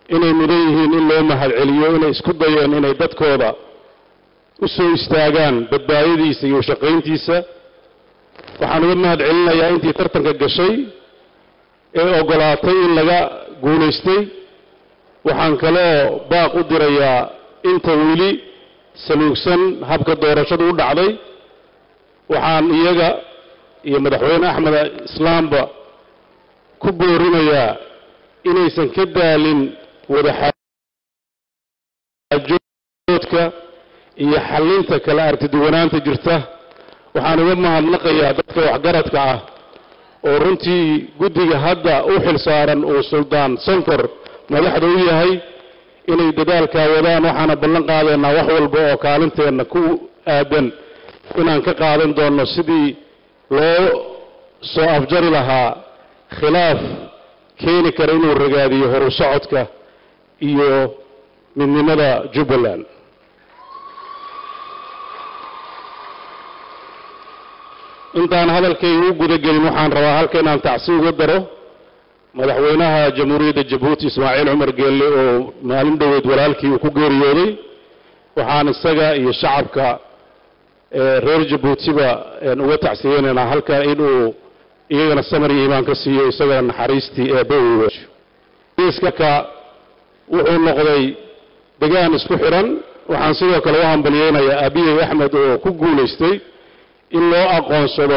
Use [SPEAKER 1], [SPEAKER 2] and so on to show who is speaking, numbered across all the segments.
[SPEAKER 1] inay mudan yihiin in loo mahadceliyo inay isku dayeen inay dadkooda u soo istaagaan badbaadadiisa iyo shaqayntiisa waxaan uga mahad celinayaa intii tartanka gashay ee oggolaatay in laga guulaystay waxaan kaloo baaq u dirayaa inta weli saluugsan habka doorashadu u dhacday waxaan iyaga iyo madaxweyne axmed islaamba ku boorinayaa inaysan ka daalin wadaxaajoodka iyo xallinta kala artiduwanaanta jirta waxaan uga mahadnaqayaa dadka waxgaradka ah oo runtii guddiga hadda u xil saaran uu suldaan sanfar madaxda u yahay inay dadaalkaa wadaan waxaana ballan qaadaynaa wax walba oo kaalinteenna ku aadan inaan ka qaadan doonno sidii loo soo afjari lahaa khilaaf keeni kara inuu ragaadiyo horu socodka iyo midnimada jubbaland intaan hadalkayga u gudagelin waxaan rabaa halka inaan tacsi uga daro madaxweynaha jamhuuriyadda jabuuti ismaaciil cumar geelle oo maalin dhoweed walaalkii uu ku geeriyooday waxaan isaga iyo shacabka reer jabuutiba uga tacsiyeynaynaa halka inuu iyagana samar iyo iimaan ka siiyo isagana naxariistii eebba iska wuxuu noqday degaan isku xidhan waxaan sidoo kale u hambalyeynayaa abiyey axmed oo ku guulaystay in loo aqoonsado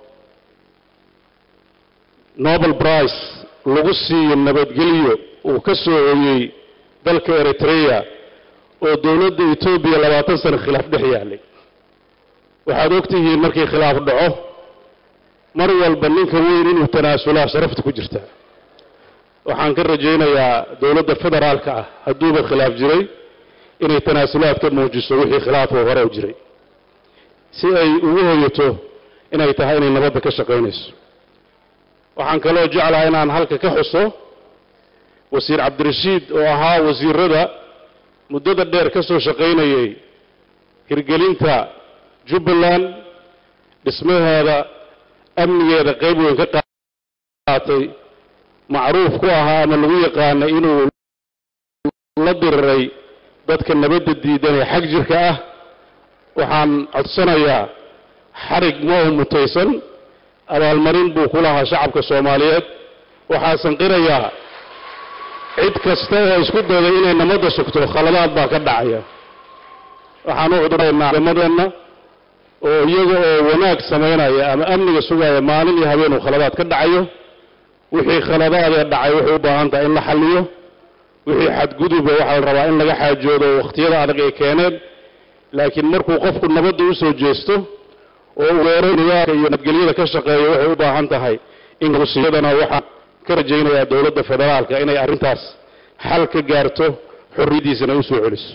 [SPEAKER 1] nobel brice lagu siiyo nabadgelyo uu ka soo hoyey dalka eritrea oo dowladda etoobiya labaatan sano khilaaf dhex yaallay waxaad ogtihiin markii khilaaf dhaco mar walba ninka weyn inuu tanaasulaa sharafta ku jirta waxaan ka rajaynayaa dowladda federaalka ah hadduuba khilaaf jiray inay tanaasulaad ka muujiso wixii khilaafoo hore u jiray si ay ugu hoyato inay tahay inay nabadda ka shaqaynayso waxaan kaloo jeclaha inaan halka ka xuso wasiir cabdirashiid oo ahaa wasiirada muddada dheer ka soo shaqaynayay hirgelinta jubbaland dhismaheeda amnigeeda qayb weyn ka qaatay macruuf ku ahaa ama lagu yaqaanay inuu la diriray dadka nabadda diidan ee xag jirka ah waxaan codsanayaa xarig ma u mutaysan abaalmarin buu ku lahaa shacabka soomaaliyeed waxaa sanqirayaa cid kasta oo isku dayday inay nabadda sugto khaladaad baa ka dhacaya waxaan u cuduraynaa ciidamadeenna oo iyaga oo wanaag samaynaya ama amniga sugaya maalin iyo habeen uu khaladaad ka dhacayo wixii khaladaadee dhacay waxay u baahan tahay in la xalliyo wixii xadguduba waxaa la rabaa in laga xaajoodo wakhtiyada adag ay keeneen laakiin markuu qofku nabadda u soo jeesto oo weero nidaamka iyo nabadgelyada ka shaqeeyo waxay u baahan tahay in rusiyadana waxaan ka rajaynayaa dowladda federaalka inay arrintaas xal ka gaarto xorriyaddiisana u soo celiso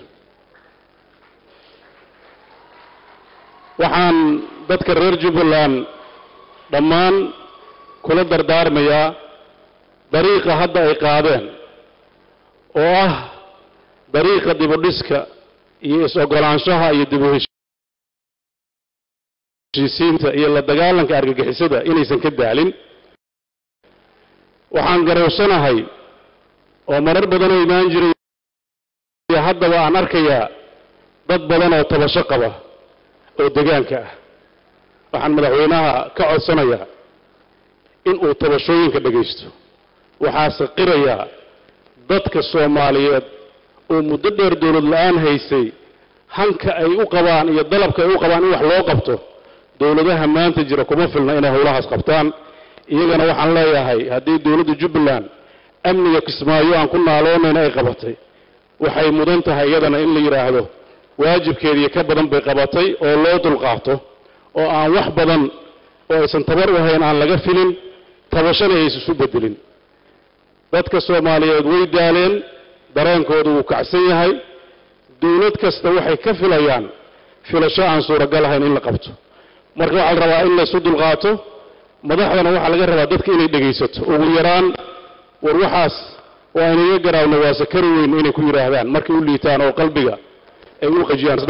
[SPEAKER 1] waxaan dadka reer jubbaland dhammaan kula dardaarmayaa dariiqa hadda ay qaadeen oo ah dariiqa dibudhiska iyo is-ogolaanshaha iyo dib u heshiisiinta iyo la dagaalanka argagixisada inaysan ka daalin waxaan garowsanahay oo marar badan oo imaan jiray haddaba aan arkayaa dad badan oo tabasho qaba oo degaanka ah waxaan madaxweynaha ka codsanayaa in uu tabashooyinka dhegaysto waxaase qirayaa dadka soomaaliyeed oo muddo dheer dowlad la-aan haysay hanka ay u qabaan iyo dalabka ay u qabaan in wax loo qabto dowladaha maanta jira kuma filna inay howlahaas qabtaan iyagana waxaan leeyahay haddii dowladda jubbaland amniga kismaayo aan ku naaloonayna ay qabatay waxay mudan tahay iyadana in la yidhaahdo waajibkeediiyo ka badan bay qabatay oo loo dulqaato oo aan wax badan oo aysan tabar u hayn aan laga filin tabashana aysan isu bedelin dadka soomaaliyeed way daaleen dareenkoodu wuu kacsan yahay dowlad kasta waxay ka filayaan filasho aan suuragal ahayn in la qabto marka waxaa la rabaa in laysu dulqaato madaxdana waxaa laga rabaa dadka inay dhegaysato ugu yaraan war waxaas waa inaga garaawna waa sakari weyn inay ku yidhaahdaan markay u liitaan oo qalbiga ay u qajiyaan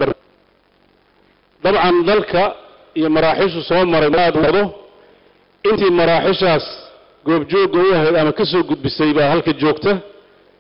[SPEAKER 1] dabcan dalka iyo maraaxishu soo maray aad wado intii maraaxishaas goobjoogga u ahayd ama ka soo gudbisay baa halka joogta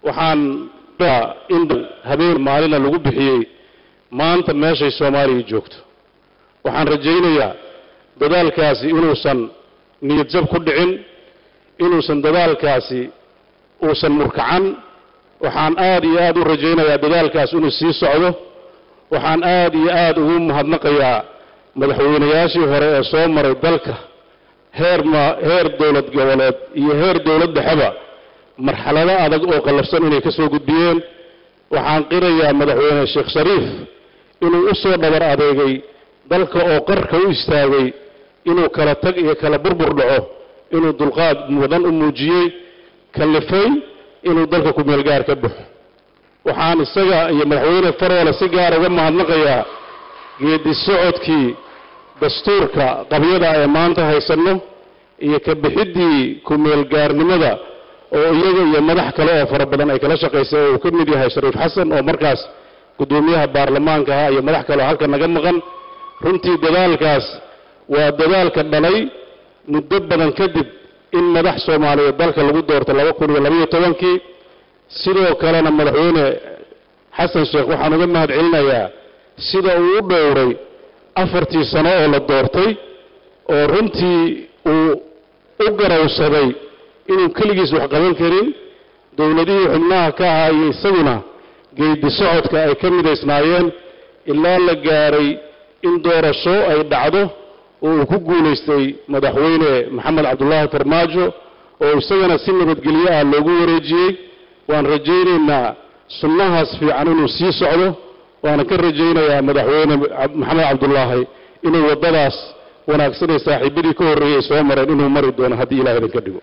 [SPEAKER 1] waxaan in habeen maalina lagu bixiyey maanta meeshay soomaaliya joogto waxaan rajaynayaa dadaalkaasi inuusan niyad jab ku dhicin inuusan dadaalkaasi uusan murkacan waxaan aad iyo aad u rajaynayaa dadaalkaas inuu sii socdo waxaan aad iyo aad ugu mahadnaqayaa madaxweynayaashii hore ee soo maray dalka heer ma heer dowlad goboleed iyo heer dowlad dhexeba marxalado adag oo qallafsan inay ka soo gudbiyeen waxaan qirayaa madaxweyne sheekh shariif inuu u soo dhabar adeegay dalka oo qarka u istaagay inuu kala tag iyo kala burbur dhaco inuu dulqaad mudan u muujiyey kallifay inuu dalka ku-meelgaar ka baxo waxaan isaga iyo madaxweyne faroole si gaar uga mahadnaqayaa geedi socodkii dastuurka qabyada ee maanta haysanno iyo ka bixiddii ku-meelgaarnimada oo iyaga iyo madax kale oo fara badan ay kala shaqaysay oo uu ka mid yahay shariif xasan oo markaas guddoomiyaha baarlamaanka ahaa iyo madax kale oo halka naga maqan runtii dadaalkaas waa dadaalka dhalay muddo badan kadib in madax soomaaliyeed dalka lagu doorto laba kun iyo labaiyo tobankii sidoo kalena madaxweyne xasan sheekh waxaan uga mahad celinayaa sida uu u dhowray afartii sano oo la doortay oo runtii uu u garawsaday inuu keligiis wax qaban karin dowladihii xubnaha ka ahaa iyo isaguna geedi socodka ay ka midaysnaayeen ilaa la gaaray in doorasho ay dhacdo oo uu ku guulaystay madaxweyne maxamed cabdulaahi farmaajo oo isagana si nabadgelyo ah loogu wareejiyey waan rajaynaynaa sunnahaas fiican inuu sii socdo waana ka rajaynayaa madaxweyne maxamed cabdulaahi inuu waddadaas wanaagsanay saaxiibadii ka horreeyey soo mareen inuu mari doono haddii ilaah idinka dhigo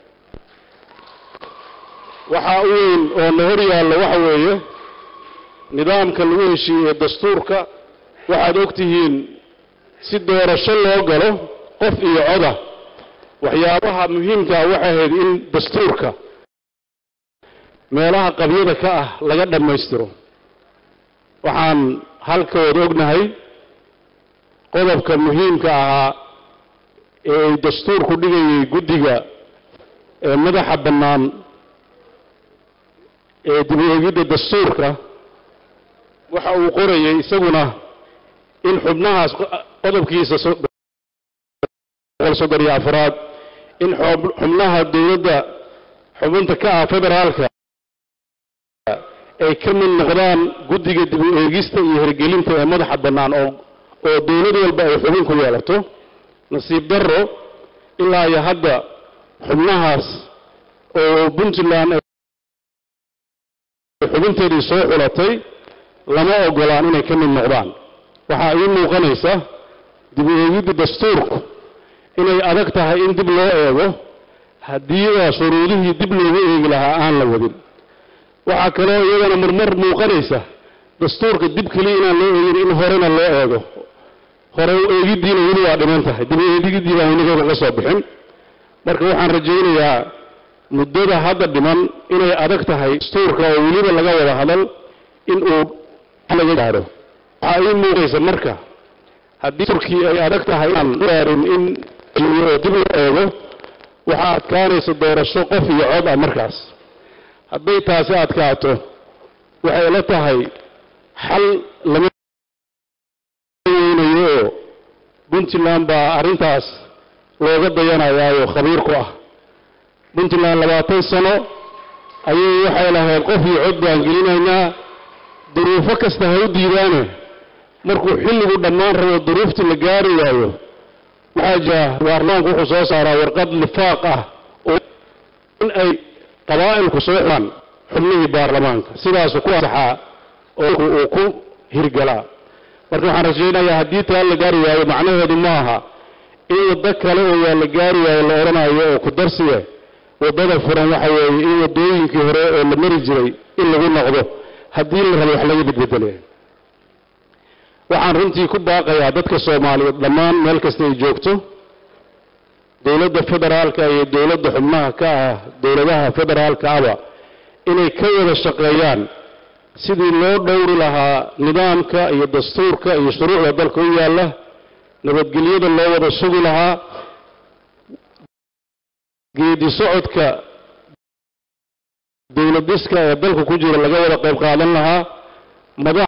[SPEAKER 1] waxaa u weyn oo na hor yaallo waxa weeye nidaamka lagu heshiiyey ee dastuurka waxaad og tihiin si doorasho loo galo qof iyo coda waxyaabaha muhiimkaa waxay ahayd in dastuurka meelaha qabyada ka ah laga dhammaystiro waxaan halkooda ognahay qodobka muhiimka ahaa ee ay dastuurku dhigayay guddiga ee madaxa bannaan ee dib u eegidda dastuurka waxa uu qorayay isaguna in xubnahaas qodobkiisa boqol soddon iyo afraad in xubnaha dowladda xubinta ka ah federaalka ay ka mid noqdaan guddiga dib u eegista iyo hirgelinta ee madaxa bannaan oo oo dowlad walba ay xubin ku yeelato nasiib darro ilaa iyo hadda xubnahaas oo puntland xubinteedii soo xulatay lama ogolaan inay ka mid noqdaan waxaa ii muuqanaysa dib u eegidda dastuurku inay adag tahay in dib loo eego haddii oo shuruudihii dib loogu eegi lahaa aan la wadin waxaa kaloo iyadana marmar muuqanaysa dastuurka dib keliya inaan loo eegin in horena loo eego hore u eegiddiina weli waa dhiman tahay dib u eegiddii baan weli kaga soo bixin marka waxaan rajaynayaa muddada hadda dhiman inay adag tahay dastuurka oo weliba laga wada hadal in uu laga gaadho waxaa ii muuqaysa marka haddii dastuurkii ay adag tahay inaan gaarin in dib loo eego waxaa adkaanaysa doorasho qof iyo cod ah markaas hadday taasi adkaato waxay la tahay xal lama weynayo oo puntland baa arrintaas looga dayanayaayo khabiir ku ah puntland labaatan sano ayay waxay lahayd qof iyo cod baan gelinaynaa duruufo kasta ha u diidaane markuu xilligu dhammaan rabo duruuftii la gaari waayo waxaa jira baarlamaanku wuxuu soo saaraa warqad lifaaq ah oo in ay qabaa'ilku soo xidhaan xubnihii baarlamaanka sidaasu ku ansaxaa oo uu ku hirgalaa marka waxaan rajaynayaa haddii taa la gaari waayo macnaheedu ma aha in waddo kale oo waa la gaari waayo la odhanayo oo ku darsiye waddada furan waxa weeye in waddooyinkii hore oo la mari jiray in lagu noqdo haddii la rabo wax laga bedbedelaya waxaan runtii ku baaqayaa dadka soomaaliyeed dhammaan meel kasta ay joogto dowladda federaalka iyo dowladda xubnaha ka ah dowladaha federaalka aba inay ka wada shaqeeyaan sidii loo dhowri lahaa nidaamka iyo dastuurka iyo shuruucda dalka u yaalla nabadgelyada loo wada sugi lahaa geedi socodka dowlad dhiska ee dalka ku jira laga wada qayb qaadan lahaa madax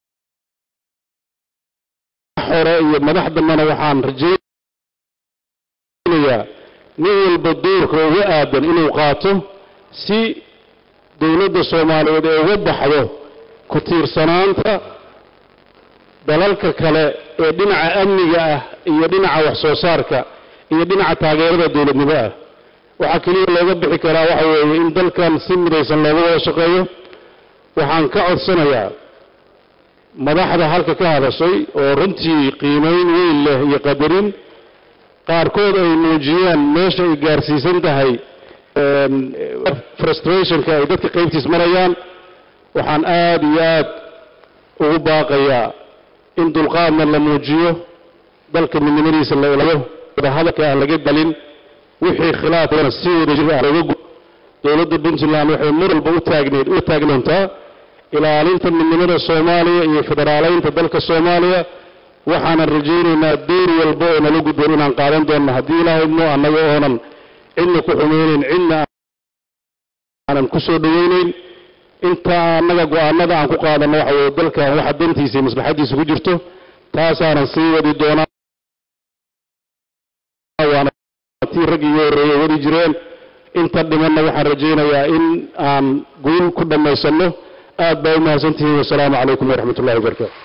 [SPEAKER 1] hore iyo madax dambena waxaan rajaynayaa nin walba doorka uga aadan inuu qaato si dowladda soomaaliyeed ee uga baxdo ku tiirsanaanta dalalka kale ee dhinaca amniga ah iyo dhinaca wax soo saarka iyo dhinaca taageerada dowladnimo ah waxaa keliya looga bixi karaa waxa weeye in dalkan si midaysan looga wada shaqeeyo waxaan ka codsanayaa madaxda halka ka hadashay oo runtii qiimayn weyn leh iyo qadarin qaarkood ay muujiyeen meesha ay gaarsiisan tahay frustrationka ay dadka qaybtiis marayaan waxaan aad iyo aad ugu baaqayaa in dulqaadna la muujiyo dalka midnimadiisa la ilayo wadahadalka aan laga dalin wixii khilaafkana si wadajir ah looga gu dowladda puntland waxay mar walba u taagneed u taagnoontaa ilaalinta midnimada soomaaliya iyo federaaleynta dalka soomaaliya waxaanan rajaynaynaa door walba oo nala gudboon inaan qaadan doonno haddii ilaahaymo annaga oonan cidna ku xumeyneyn cidna aanan ku soo dhoweyneyn inta annaga go-aanada aan ku qaadanno waxa weye dalkan waxa dantiisa iyo maslaxaddiisa ku jirto taasaanan sii wadi doonaa waana tii raggii iga horreeyey wadi jireen inta dhimanna waxaan rajaynayaa in aan guul ku dhammaysanno aad baa u mahadsantihiin wasalaamu calaykum waraxmat ullahi wabarakaatu